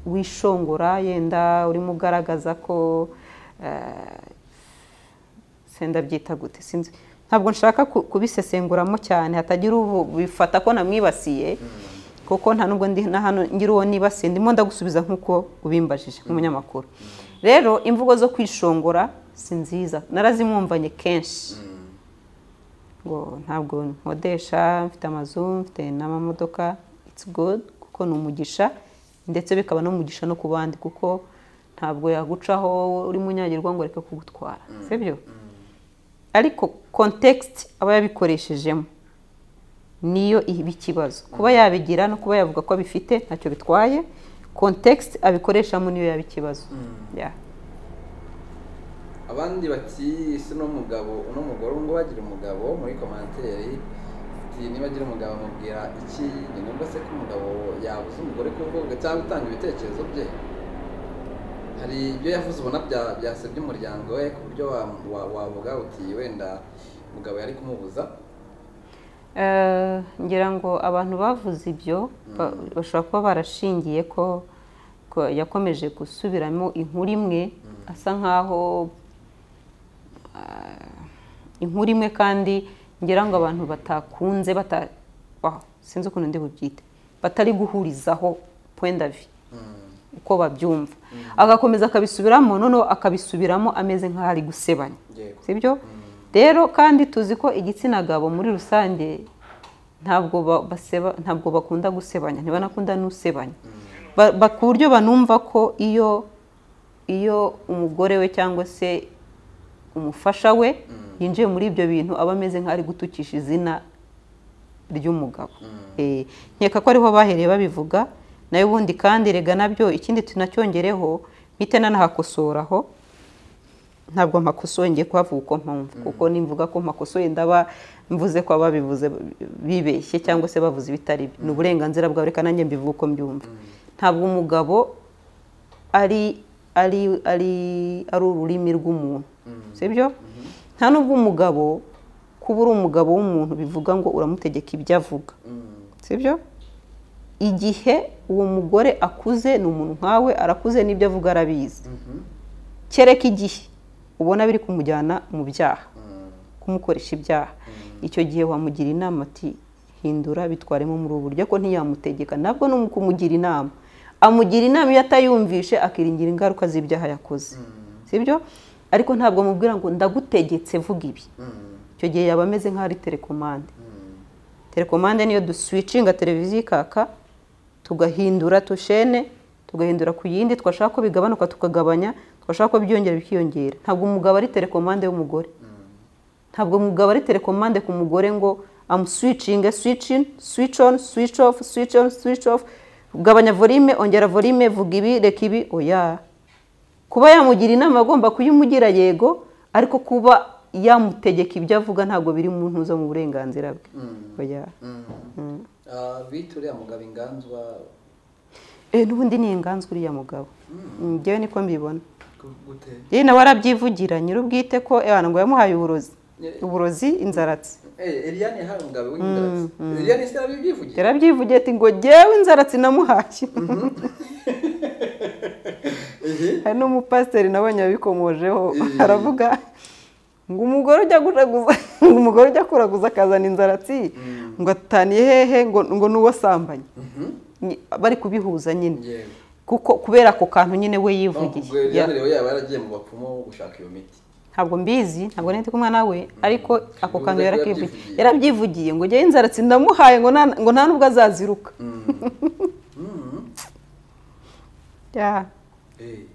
wishongora yenda urimo ugaragaza ko eh, senda byita gute sinzi ntabwo nshaka ku- kubisesenguramo cyane hatagira ubu bifata ko namwibasiye kuko nta nubwo ndi na hano ngira uwo nibasiye ndimo ndagusubiza nk'uko ubimbajije nk'umunyamakuru rero imvugo zo kwishongora si nziza narazimwumvanye kenshi mm. ngo ntabwo nkodesha mfite amazu mfite n'amamodoka it's good kuko ni umugisha ndetse bikaba n'umugisha no ku bandi kuko ntabwo yagucaho uri munyagirwa ngo areke kugutwara sibyo ariko context aba yabikoreshejemo niyo iba ikibazo kuba yabigira no kuba yavuga ko abifite ntacyo bitwaye context abikoreshamo niyo yaba ikibazo Yeah. abandi bati ese uno mugabo uno mugore ngo bagira umugabo muri komantere ati niba agira umugabo amubwira iki ni ngombwa se ko umugabo yabuze umugore kuvuga cyangwa gutanga ibitekerezo bye hari ibyo yavuze ubona bya- byasebye umuryango we ku buryo wa- wa- wavuga uti wenda umugabo yari kumubuza Eh, ngira ngo abantu bavuze ibyo ba- bashobora kuba barashingiye ko ko yakomeje gusubiramo inkuru imwe asa nkaho ah, inkuru imwe kandi ngira ngo abantu batakunze bata wa- sinzi ukuntu ndi bubyite batari guhurizaho point de vue Mm, uko babyumva agakomeza akabisubiramo noneho akabisubiramo ameze nk'aho ari gusebanya yego sibyo rero kandi tuzi ko igitsina gabo muri rusange ntabwo ba- baseba ntabwo bakunda gusebanya ntibanakunda n'usebanya Ba- ba- ku buryo banumva ko iyo iyo umugore we cyangwa se umufasha we Mm. yinjiye muri ibyo bintu aba ameze nk'ari gutukisha izina ry'umugabo Mm. Eh, nkeka ko ariho bahereye babivuga nayo ubundi kandi rega nabyo ikindi tunacyongereho mpite nanahakosoraho ntabwo mpakosoye ngiye kuhavuga uko mpamvu kuko nimvuga ko mpakosoye ndaba mvuze ko ababivuze bibeshye cyangwa se bavuze ibitari byo ni uburenganzira bwawe reka nanjye mbivuge uko mbyumva ntabwo umugabo ari ari ari ari ururimi rw'umuntu Mm. sibyo nta nubwo umugabo kuba uri umugabo w'umuntu bivuga ngo uramutegeka ibyo avuga Mm. sibyo igihe uwo mugore akuze ni umuntu nkawe arakuze n'ibyo avuga arabizi Mhm. kereka igihe ubona biri kumujyana mu byaha Mm. kumukoresha ibyaha icyo gihe wamugira inama ati hindura bitwaremo muri ubu buryo ko ntiyamutegeka nabwo ni ukumugira inama amugira inama iyo atayumvishe akiringira ingaruka z'ibyaha yakoze Mm. sibyo ariko ntabwo amubwira ngo ndagutegetse vuga ibi Mm. icyo gihe yaba ameze nk'aho ari telekomande Mm. telekomande niyo duswicinga televiziyo ikaka tugahindura tushene tugahindura ku yindi twashaka ko bigabanuka tukagabanya twashaka ko byiyongera bikiyongera ntabwo umugabo ari telekomande y'umugore ntabwo umugabo ari telekomande ku mugore ngo amuswicinge switch in switch on switch off switch on switch off gabanya volume ongera volume vuga ibi reka ibi oya kuba yamugira inama agomba kuyimugira yego ariko kuba yamutegeka ibyo avuga ntabwo biri mu ntuzo mu burenganzira bwe Mm. oya Mm. Ah, bitu uriya mugabo inganzwa Eh, n'ubundi ni inganzwa uriya mugabo Mm, njyewe niko mbibona gu- gute yewe nawe arabyivugira nyir'ubwite ko ebana ngo yamuhaye uburozi Eh. uburozi inzaratsi Eh, Eliane yahaye umugabo w'inganzwa Eliane se arabibyivugira yarabyivugiye ati ngo jyewe inzaratsi namuhaye Ehe. hari n'umupasiteri nabonye wabikomojeho Eh. aravuga ngo umugore ujya guraguza ngo umugore ujya kuraguza akazana inzaratsi Mm. ngo ataniye hehe ngo ngo ni uwo asambanye Mhm. Ni- bari kubihuza nyine Yewe. kuko kubera ako kantu nyine we Ubwo yivugiye Ya- Eliane rero yaba yaragiye mu bapfumu gushaka iyo miti ntabwo mbizi ntabwo nari ndi kumwe nawe ariko ako Ubwo kantu yari yarakwivugiye yarabyivugiye. yarabyivugiye ngo jyewe inzaratsi ndamuhaye ngo nta- ngo nta nubwo azaziruka Mm. Mm. Ya, Eh.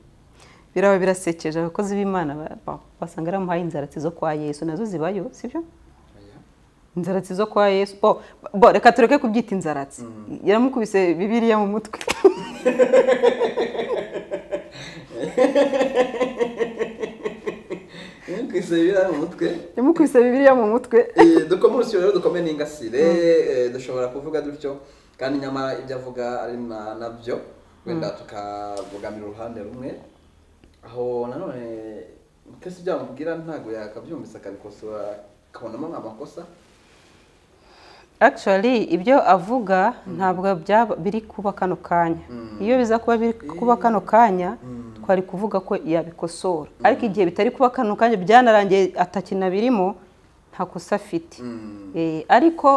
biraba birasekeje abakozi b'imana ba- ba- basanga yaramuhaye inzaratsi zo kwa yesu nazo zibayo sibyo Oya. inzaratsi zo kwa yesu bo, bo reka tureke kubyita inzaratsi yaramukubise bibiliya mu mutwe Numvise biriya mu mutwe yaramukubise bibiliya mu mutwe Eh, dukome urusyo rero dukome n'ingasire eh, dushobora kuvuga dutyo kandi nyamara ibyo avuga ari na- nabyo wenda tukabogamira uruhande rumwe aho nanone mutesi ibyo amubwira ntabwo yakabyumvise akabikosora akabonamo nk'amakosa actually ibyo avuga ntabwo byaba biri kuba kano kanya iyo biza kuba biri kuba kano kanya twari kuvuga ko yabikosora ariko igihe bitari kuba kano kanya byanarangiye atakinabirimo nta kosa afite Mm. Eh, ariko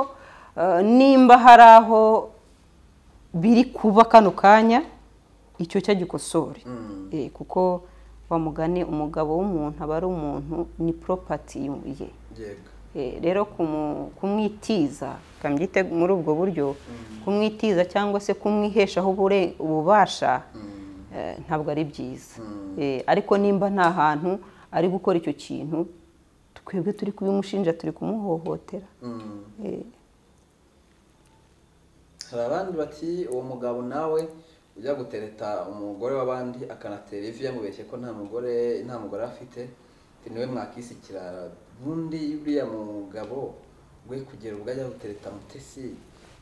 eh, nimba hari aho biri kuba kano kanya icyo cyo agikosore Mm. Eh, kuko bamugane umugabo w'umuntu aba ari umuntu ni poropati ye yego Eh, rero kumu- kumwitiza kambyite muri ubwo buryo kumwitiza cyangwa se kumwiheshaho ubure- ububasha Mm. eh, ntabwo ari byiza Mm. Eh, ariko nimba nta hantu ari gukora icyo kintu twebwe turi kubimushinja turi kumuhohotera Mm. Eh, hari abandi bati uwo mugabo nawe ujya gutereta umugore w'abandi akanatera ivi yamubeshye ko nta mugore nta mugore afite ati niwe mwakisikira ubundi buriya mugabo we kugera ubwo ajya gutereta mutesi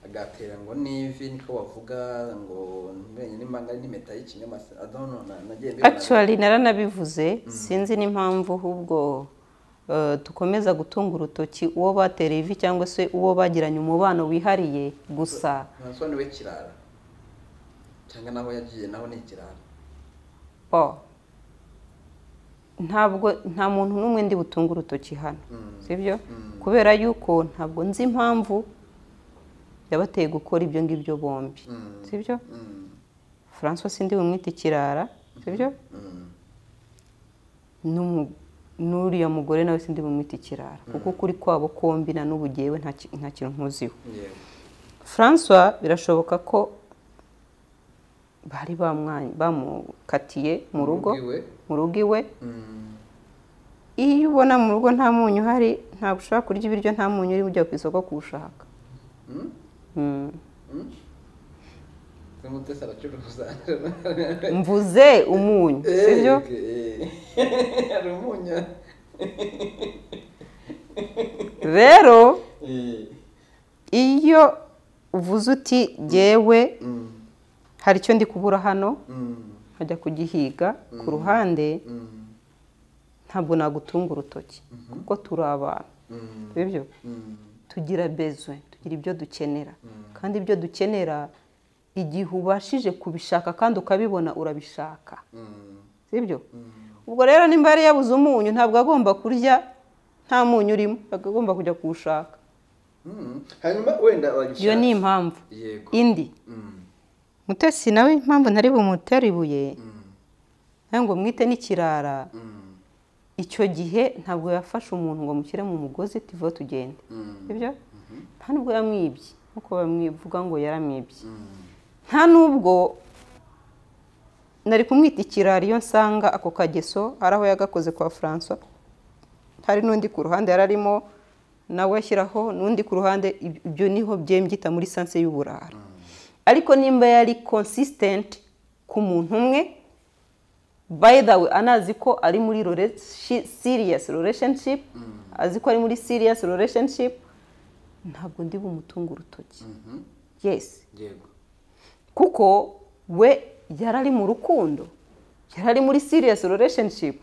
agatera ngo n'ivi niko bavuga ngo ntimenye nimba ari n'impeta y'ikinyamasi adono nagiye mbibona actually naranabivuze sinzi n'impamvu ahubwo eh, dukomeza gutunga urutoki uwo batera ivi cyangwa se uwo bagiranye umubano wihariye gusa ntanswa niwe kirara cyangwa naho yagiye naho ni ikirara Bo. ntabwo nta muntu n'umwe ndi butunge urutoki hano Mm. sibyo Mm. kubera yuko ntabwo nzi impamvu yabateye gukora ibyo ngibyo bombi Mm. sibyo Mm. francois sindi bumwita ikirara sibyo Mm. Ni umu- n'uriya mugore nawe sindi bumwite ikirara kuko kuri kwabo kombi na n'ubu ngewe nta ki- nta kintu nkuziho yewe francois birashoboka ko bari bamwa- bamukatiye mu rugo iwe mu rugo iwe iyo ubona mu rugo nta munyu uhari ntabwo ushobora kurya ibiryo nta munyu uri ujya ku isoko kuwushaka Mm. umutesi aracuruza mvuze umunyu sibyo hari umunyu rero Eh. iyo uvuze uti jyewe Mm. hari icyo ndi kubura hano Mm. nkajya kugihiga ku ruhande Mm. ntabwo nagutunga urutoki kuko turi abantu Mm. sibyo Mm. tugira bezwe tugira ibyo dukenera kandi ibyo dukenera igihe ubashije kubishaka kandi ukabibona urabishaka Mm. sibyo ubwo rero nimba yari yabuze umunyu ntabwo agomba kurya nta munyu urimo agomba kujya kuwushaka Mm. hanyuma wenda wagishaka iyo ni impamvu yego indi Mm. mutesi nawe impamvu ntari bumutere ibuye Mm. nawe ngo mwite n'ikirara Mm. icyo gihe ntabwo yafashe umuntu ngo amushyire mu mugozi tive tugende Mm. sibyo nta nubwo yamwibye nkuko bamwivuga ngo yaramwibye Mm. nta nubwo nari kumwita ikirari iyo nsanga ako kageso ari aho yagakoze kwa francois hari n'undi ku ruhande yari arimo nawe ashyiraho n'undi ku ruhande ib- ibyo niho byembyita muri sanse y'uburara ariko nimba yari consistent ku muntu umwe by the way anazi ko ari muri rela- shi- serious relationship azi ko ari muri serious relationship ntabwo ndi bumutunga urutoki Mhm. yes yego kuko we yari ari mu rukundo yari ari muri serious relationship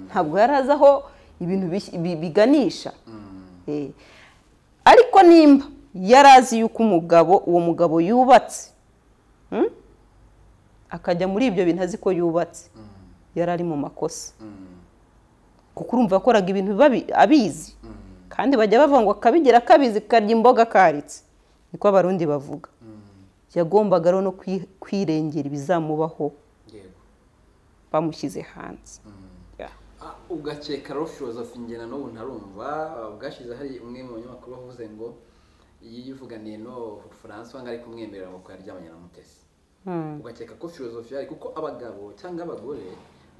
ntabwo yari azi aho ibintu bis- bi- biganisha Eh, ariko nimba yari azi yuko umugabo uwo mugabo yubatse hmm? akajya muri ibyo bintu azi ko yubatse yari ari mu makosa Mm. kuko urumva yakoraga ibintu biba bi- abizi kandi bajya bavuga ngo akabigira akabizi karya imboga karitse niko abarundi bavuga yagombaga rero no kwi- kwirengera ibizamubaho yego bamushyize hanze Ya. Ah, ugakeka rero filozofi njye nanubu ntarumva bwashize hari umwe mu banyamakuru wavuze ngo yivuganiye no francois ngo ari kumwemerera ngo ko yaryamanye na mutesi Hmm. ugakeka ko filozofi yari kuko abagabo cyangwa abagore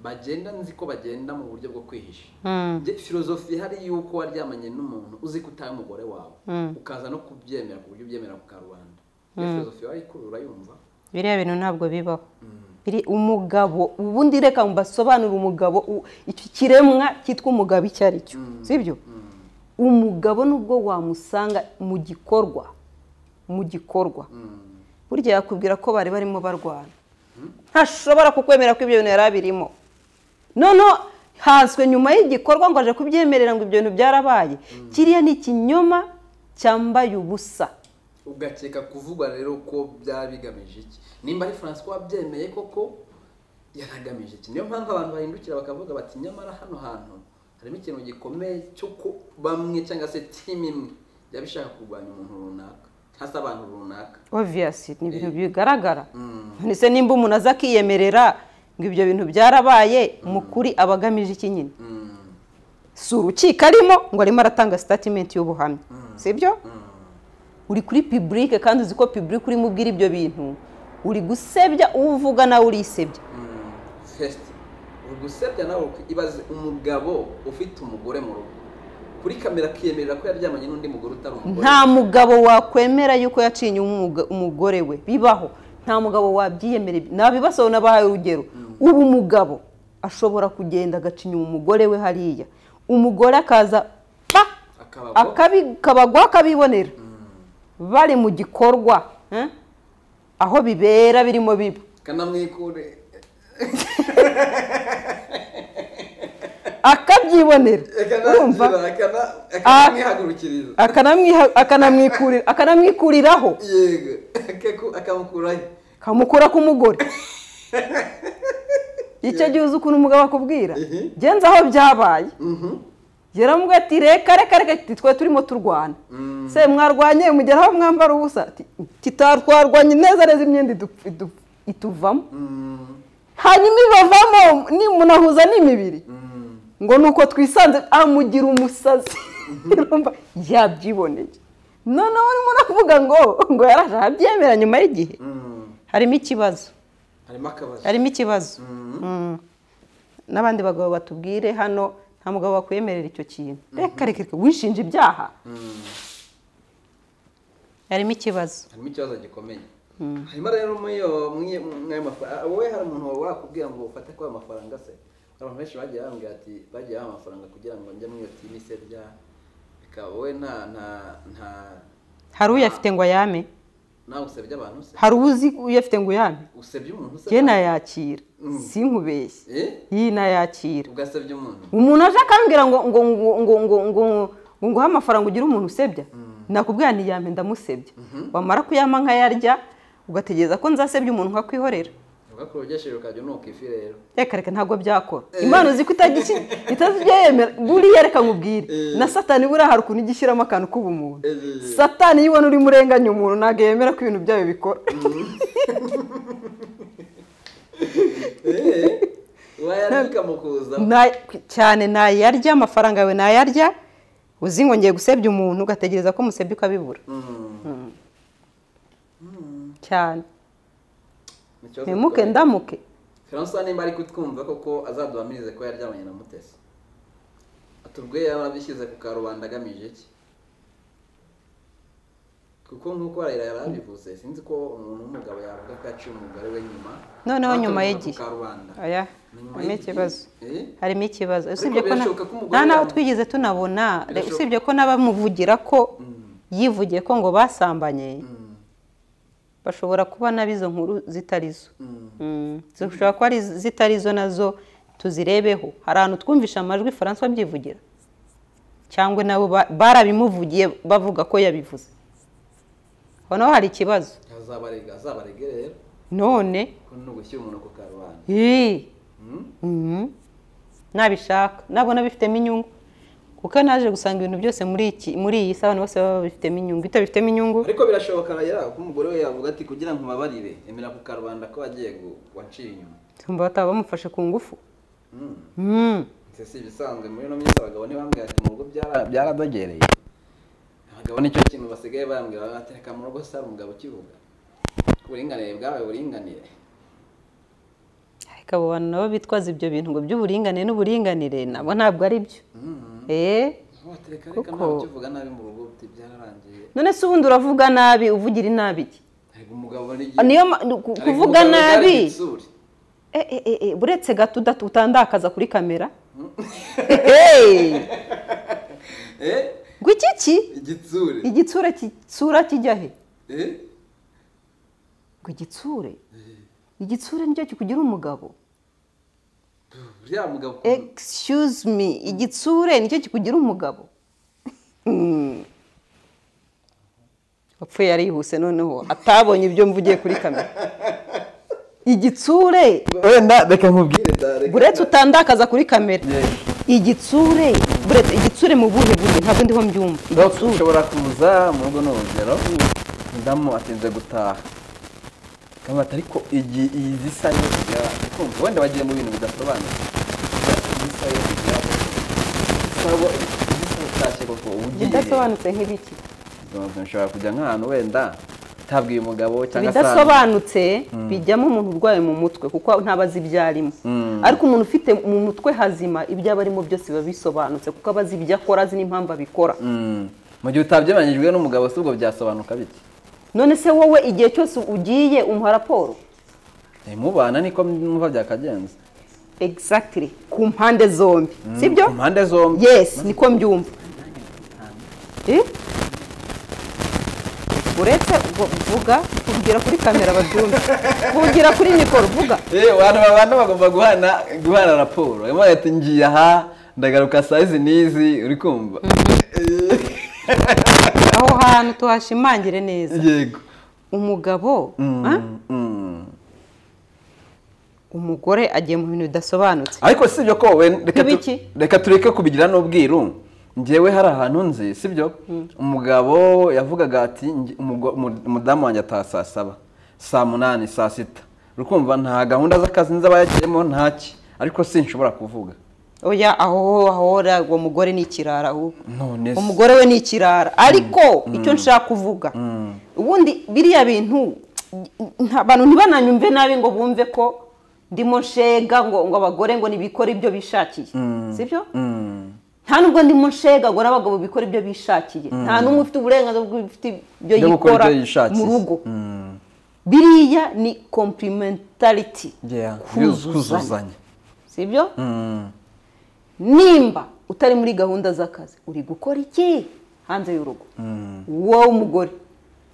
bagenda nzi ko bagenda mu buryo bwo kwihisha Hmm. Njye filozofi ihari y'uko waryamanye n'umuntu uzi ko utari umugore wawe ukaza no kubyemera ku buryo ubyemera ku karubanda iyo filozofi wari kurura yumva biriya bintu ntabwo bibaho Biri- umugabo ubundi reka mbasobanure umugabo u- icyo kiremwa cyitwa umugabo icyo ari cyo sibyo umugabo nubwo wamusanga mu gikorwa mu gikorwa burya yakubwira ko bari barimo barwana ntashobora kukwemera ko ibyo bintu yari abirimo noneho hazwe nyuma y'igikorwa ngo aje kubyemerera ngo ibyo bintu byarabaye kiriya ni ikinyoma cyambaye ubusa ugakeka kuvugwa rero ko byaba bigamije iki nimba ari francois wabyemeye koko yaragamije iki niyo mpamvu abantu bahindukira bakavuga bati nyamara hano hantu harimo ikintu gikomeye cy'uko bamwe cyangwa se timu imwe yaba ishaka kurwanya umuntu runaka cyangwa se abantu runaka obviyasi ni ibintu bigaragara none se nimba umuntu aza akiyemerera ngo ibyo bintu byarabaye mu kuri aba agamije iki nyine Mm, si urukiko arimo ngo arimo aratanga sitatimenti y'ubuhamya sibyo uri kuri piburike kandi uzi ko piburike urimo ubwira ibyo bintu uri gusebya uwo uvuga nawe urisebya mm, first uri gusebya nawe uri- ibaze umugabo ufite umugore mu rugo kuri kamera akiyemerera ko yaryamanye n'undi mugore utari umugore nta mugabo wakwemera yuko yacinye umuga- umugore we bibaho nta mugabo wabyiyemera nabibasobanura nabahaye urugero ubu umugabo ashobora kugenda agacinya umugore we hariya umugore akaza pa akaba akabi- kabagwa akabibonera bari mu gikorwa eh? aho bibera birimo biba kanamwikure akabyibonera urumva akanamwihagurukiriza akanamwiha- akanamwikurira- akanamwikuriraho yego Akaku- akamukuraho kamukura k'umugore icyo gihe uzi ukuntu umugabo akubwira Ehe. genza aho byabaye Mhm. yaramubwira ati reka reka reka ati twe turimo turwana Mm. se mwarwanye mugera aho mwambara ubusa Ati, tita twarwanye neza neza imyenda idu- idu- ituvamo Mm. hanyuma ibavamo nimunahuza n'imibiri Mm. ngo ni uko twisanze amugira umusazi urumva yabyiboneye noneho urimo uravuga ngo ngo yaraje ahabyemera nyuma y'igihe Mm. harimo ikibazo harimo akabazo harimo ikibazo Mhm. Mm. n'abandi bagabo batubwire hano nta mugabo wakwemerera icyo kintu reka reka reka wishinja ibyaha Mm. harimo ikibazo harimo ikibazo gikomeye harimo rero muri iyo- muri iyo- muri ayo mafaranga wowe hari umuntu wakubwira ngo ufate kuri ayo mafaranga se hari abantu benshi bagiye bambwira ati bagiye baha amafaranga kugira ngo njye muri iyo timu se rya bikaba wowe nta nta nta hari uyafite ngo ayame nawe usebya abantu se hari uzi uyafite ngo uyame usebya umuntu se njye nayakira Mm. sinkubeshye Eh? iyi nayakira ugasebya umuntu umuntu aje akambwira ngo ngo ngo ngo ngo ngo ngo nguhe amafaranga ugire umuntu usebya nakubwira niyame ndamusebya wamara kuyama nkayarya ugategereza ko nzasebya umuntu nkakwihorera ugakora ugesheje ukajya unuka ifi rero reka reka ntabwo byakora impano uzi ko itagishyi itabyemera buriya reka nkubwire Eh. na satani buriya hari ukuntu ijya ishyiramo akantu k'ubumuntu Eh. satani iyo ubona urimo urenganya umuntu ntabwo yemera ko ibintu byayo bikora Eh? wayarika ikamukuza Na- cyane nayarya amafaranga yawe nayarya uzi ngo ngiye gusebya umuntu ugategereza ko musebya ukabibura cyane ntimuke ndamuke Francois nimba ari kutwumva koko azaduhamirize ko yaryamanye na Mutesi atubwiye yaba yarabyishyize ku karubanda agamije iki kuko nk'uko Raila yari yarabivuze sinzi ko umuntu w'umugabo yavuga ko yaciye umugore we nyuma Noneho nyuma Atubwiye y'igihe. ku karubanda oya Ni nyuma harimo y'igihe. ikibazo Eh? harimo ikibazo Ariko usibye ko na- birashoboka ko umugore nta n'aho yamu- twigeze tunabona re- Birashoboka. usibye ko n'abamuvugira ko Mm, yivugiye ko ngo basambanye mm, bashobora kuba nab'izo nkuru zitari zo mm. Mm, zishobora kuba ari zitari zo nazo tuzirebeho hari ahantu twumvisha amajwi François abyivugira cyangwa nabo ba- barabimuvugiye bavuga ko yabivuze aho naho hari ikibazo azabarega azabarege rero none ko ni ugushyira umuntu ku karubanda ii, Mm? mhm, nabishaka nabona bifitemo inyungu kuko naje gusanga ibintu byose muri iki muri iyi saha abantu bose baba babifitemo inyungu itabifitemo inyungu ariko birashoboka Raila ko umugore we yavuga ati kugira ngo mubabarire emera ku karubanda ko wagiye gu- waciye inyuma tumva bataba bamufashe ku ngufu Mm. Mm. Ese si ibisanzwe muri ino minsi abagabo ntibambwira ati mu rugo byara- byaradogereye abagabo nicyo kintu basigaye bambwira bagateka mu rugo sara umugabo ukivuga uburinganire bwawe buringanire ariko abo bantu nabo bitwaza ibyo bintu ngo by'uburinganire n'uburinganire nabo ntabwo ari byo Mhm. Eh, Aho batereka reka Kuko- ntawe ukivuga nabi mu rugo uti byararangiye none se ubundi uravuga nabi uvugira inabi iki? ariko umugabo n'igihe Ah, niyo ma- ku- kuvuga nabi Eh, eh, eh, eh, buretse gato udatu- utandakaza kuri kamera Hey! eh ngo iki ki igitsure igitsure kitsura kijya he eh ngo igitsure igitsure nicyo kikugira umugabo uriya mugabo excuse me igitsure nicyo kikugira umugabo Hmm. wapfuye yarihuse noneho atabonye ibyo mvugiye kuri kamera igitsure wenda reka nkubwire da, reka- buretse utandakaza kuri kamera Yeah. igitsure buretse igitsure mu buhe buryo ntabwo ndiho mbyumva Doc, igitsure ushobora kuza mu rugo ni urugero mudamu atinze gutaha kamata ariko iyi iyi zisa yo kujya kumva wenda bagiye mu bintu bidasobanutse zisa yo kujya isabo zisa utashye koko ugiye ibidasobanutse nk'ibiki Ndumva ushobora kujya nk'ahantu wenda utabwiye umugabo cyangwa se ahantu- ibidasobanutse bijyamo umuntu urwaye mu mutwe kuko ntabwo azi ibyo arimo Mm. ariko umuntu ufite mu mutwe hazima ibyo aba arimo byose biba bisobanutse kuko aba azi ibyo akora azi n'impamvu abikora Mm. mu gihe utabyemeranyijwe n'umugabo si ubwo byasobanuka bite none se wowe igihe cyose ugiye umuha raporo Eh, mubana niko mwumva byakagenze exactly ku mpande zombi sibyo ku mpande zombi yes niko mbyumva Eh? uretse ubwo vuga kuvugira kuri kamera babyumve kuvugira kuri mikoro vuga Eh, abantu babana bagomba guhana guhana raporo harimo leta ngiye aha ndagaruka saa izi n'izi uri kumva aho hantu tuhashimangire neza yego umugabo Mm, ah, mm. umugore agiye mu bintu bidasobanutse ariko si ibyo ko we reka tu- Nk'ibiki? reka tureke kubigira n'ubwiru ngewe hari ahantu nzi si byo umugabo yavugaga ati "Nge- umugo- umu- umudamu wanjye ataha saa saba saa munani saa sita uri kumva nta gahunda z'akazi nzi aba yagiyemo ntaki ariko sinshobora kuvuga oya aho ahora uwo mugore ni ikirara ahubwo none se umugore we ni ikirara ariko icyo nshaka kuvuga Mm. ubundi biriya bintu nta- abantu ntibananyumve nabi ngo bumve ko ndimo nshega ngo ngo abagore ngo ntibikore ibyo bishakiye Mm. sibyo Mm. nta nubwo ndimo nshega ngo n'abagabo bikora ibyo bishakiye nta n'umwe ufite uburenganzira bwo gufite ibyo byo gukora yikora ibyo yishakiye mu rugo Mm. biriya ni complementarity Yeah. kuzuzanya kuzuzanya sibyo Mm. nimba utari muri gahunda z'akazi uri gukora iki hanze y'urugo wowe umugore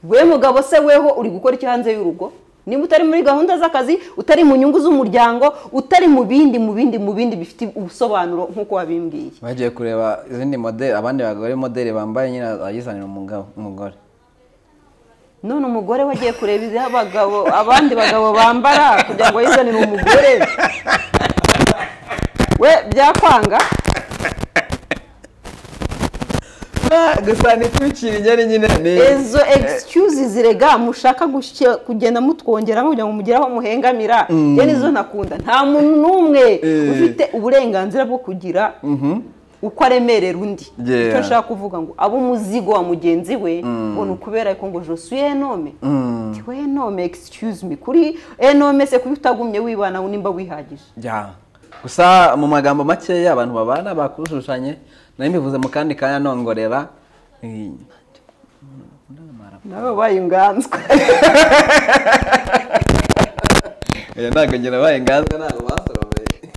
we mugabo se weho uri gukora iki hanze y'urugo nimba utari muri gahunda z'akazi utari mu nyungu z'umuryango utari mu bindi mu bindi mu bindi bifite ubusobanuro nk'uko wabimbwiye bagiye kureba izindi modeli abandi bagore modeli bambaye nyine ayizanira umugabo umugore none umugore we agiye kureba izi abagabo abandi bagabo bambara kugira ngo yizanire umugore we byakwanga Ah, gusa ntitwicire inyeri nyine ni izo egisicyuzi zirega mushaka gushye- kugenda mutwongeramo kugira ngo mugere aho muhengamira njye nizo nakunda nta muntu n'umwe Eh. ufite uburenganzira bwo kugira uko aremerera undi Yeah. icyo nshaka kuvuga ngo abo umuzigo wa mugenzi we ngo ni ukubera yuko ngo josuye enome Mm. tiwe enome excuse me kuri enome se kuba utagumye wibana nimba wihagije Ya. gusa mu magambo makeya abantu babana bakushushanye nari mbivuze mu kandi kanya nongorera Eh, nawe wabaye inganzwa eh, ntabwo ngira baye ngaza ntabwo basoromeye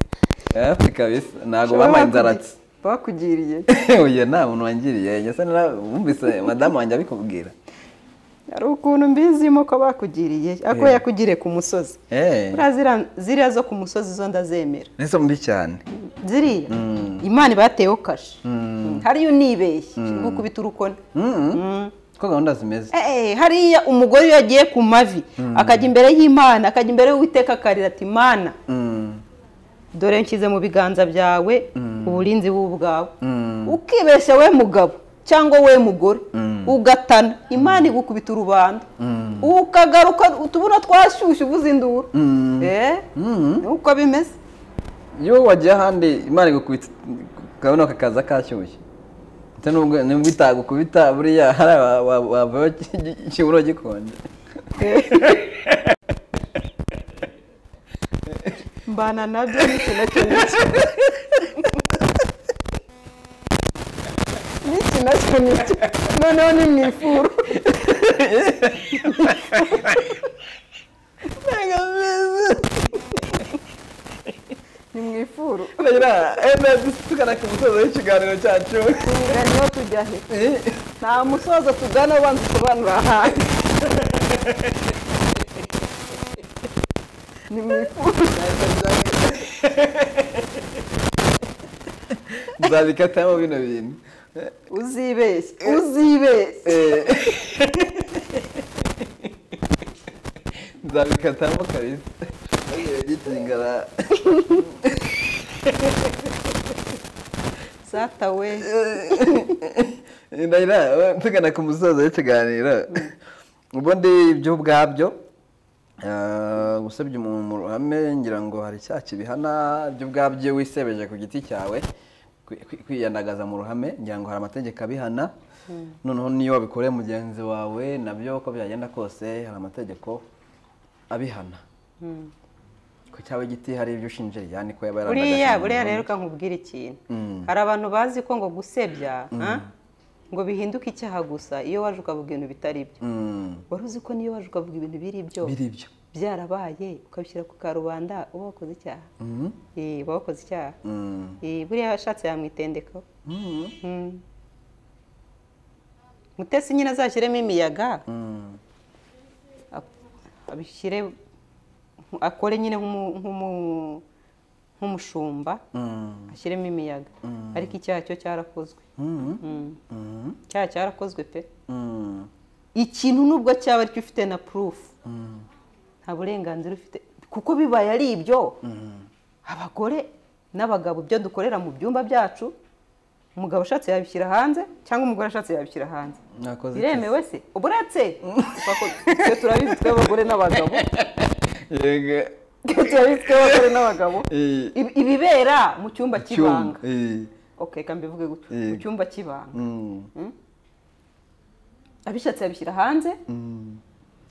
hafi kabisa ntabwo bampaye inzaratsi bakugiriye oya nta muntu wangiriye ngese wumvise madamu wanjye abikubwira hari ukuntu mbizimo ko bakugiriye ako Eh. yakugiriye ku musozi Eh. buriya ziriya- ziriya zo ku musozi zo ndazemera nizo mbi cyane ziriya imana iba yateyeho kashe hariya unibeshye gukubita urukoni Mm. ko gahunda zimeze Eh, eh, hariya umugore iyo yagiye ku mavi akajya imbere y'imana akajya imbere y'uwiteka akarira ati mana Mm. dore nshyize mu biganza byawe uburinzi bw'ubwawe Mm. ukibeshya we mugabo cyangwa we mugore ugatana imana igukubita urubanda ukagaruka utubuna twashyushye uvuze induru Mm. Eh, Mm. uko bimeze iyo wagiye ahandi imana igukubita ukabona kakaza kashyushye ndetse n'ubwo nubwo itagukubita buriya hari aba- wa- wavayo ki- ki- ikiburo gikonje mbana nabyo n'iki nacyo n'iki n'iki nacyo n'iki noneho ni mu ifuru ni mu ifuru tugana ku musozo w'ikiganiro cyacu tugana niho tujya he nta musozo tugana ubanza usobanura ahantu ni mu ifuru nzabikatamo bino bintu uzibeshye uzibeshye Eh. nzabikatamo kabisa Bagiye gitungara. sata we Ndahira, eh, tugana ku musozo w'ikiganiro ubundi ibyo ubwabyo eh, gusebya umuntu mu ruhame ngira ngo hari icyaha kibihana ibyo ubwabyo wisebeje ku giti cyawe kwi- kwi- kwiyandagaza mu ruhame ngira ngo hari amategeko abihana noneho niyo wabikoreye mugenzi wawe nabyo uko byagenda kose hari amategeko abihana ku cyawe giti hari ibyo ushinje yani ko yaba yarandagaje buriya umuntu buriya mu rero ruhame. reka nkubwire ikintu Mm. hari abantu bazi ko ngo gusebya ah, ngo bihinduke icyaha gusa iyo waje ukavuga ibintu bitari byo Mm. wari uzi ko niyo waje ukavuga ibintu biri byo biri ibyo byarabaye ukabishyira ku karubanda uba wakoze icyaha Mhm. Eh, uba wakoze icyaha Mm. Eh, buriya yashatse yamwitendekaho Mhm. Mm. mutesi nyine azashyiremo imiyaga Mm. ab- abishyire akore nyine nk'umu- nk'umu- nk'umushumba Mm. ashyiremo imiyaga ariko icyaha cyo cyarakozwe Mhm. Mm. Mhm. icyaha cyarakozwe pe Mm. ikintu nubwo cyaba aricyo ufite na purufu Mm. nta burenganzira ufite kuko bibaye ari ibyo abagore n'abagabo ibyo dukorera mu byumba byacu umugabo ashatse yabishyira hanze cyangwa umugore ashatse yabishyira hanze Mwakoze iki? biremewe se uburetse Twako- twe turabizi twe abagore n'abagabo Yego. turabitswe abagore n'abagabo Eh, Ibi- ibibera mu cyumba cy'ibanga eh, okay reka mbivuge gutyo Eh. mu cyumba cy'ibanga mm, abishatse yabishyira hanze mm,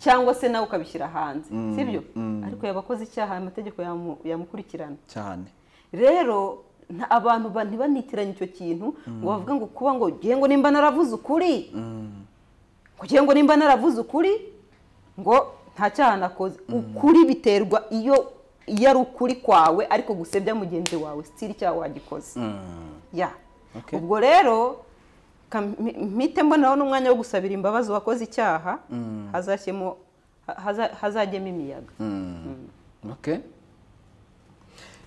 cyangwa se nawe ukabishyira hanze Mm, sibyo mm. ariko yabakoze icyaha amategeko yamu- yamukurikirana cyane rero nta- abantu ba- ntibanitiranye icyo kintu ngo bavuge ngo kuba ngo ugiye ngo nimba naravuze ukuri Mm, kugira ngo nimba naravuze ukuri ngo nta cyaha nakoze ukuri biterwa iyo iyo ari ukuri kwawe ariko gusebya mugenzi wawe sitiri icyaha wagikoze mm, ya Okay. ubwo rero kam- mpi- mpite mbonaho n'umwanya wo gusabira imbabazi uwakoze icyaha Mm. hazashyemo ha- haza- hazajyemo imiyaga mm. okay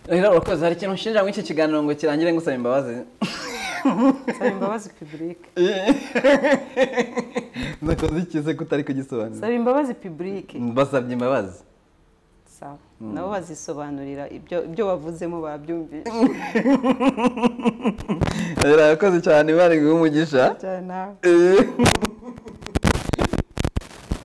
rero urakoze hari ikintu ushinja muri iki kiganiro ngo kirangire ngusaba imbabazi saba imbabazi pibulike nakoze ikize ko utari kugisobanura saba imbabazi pibulike basabye imbabazi sawa nabo bazisobanurira ibyo ibyo wavuzemo babyumvise rero urakoze cyane bari guha umugisha cyane nawe Eh.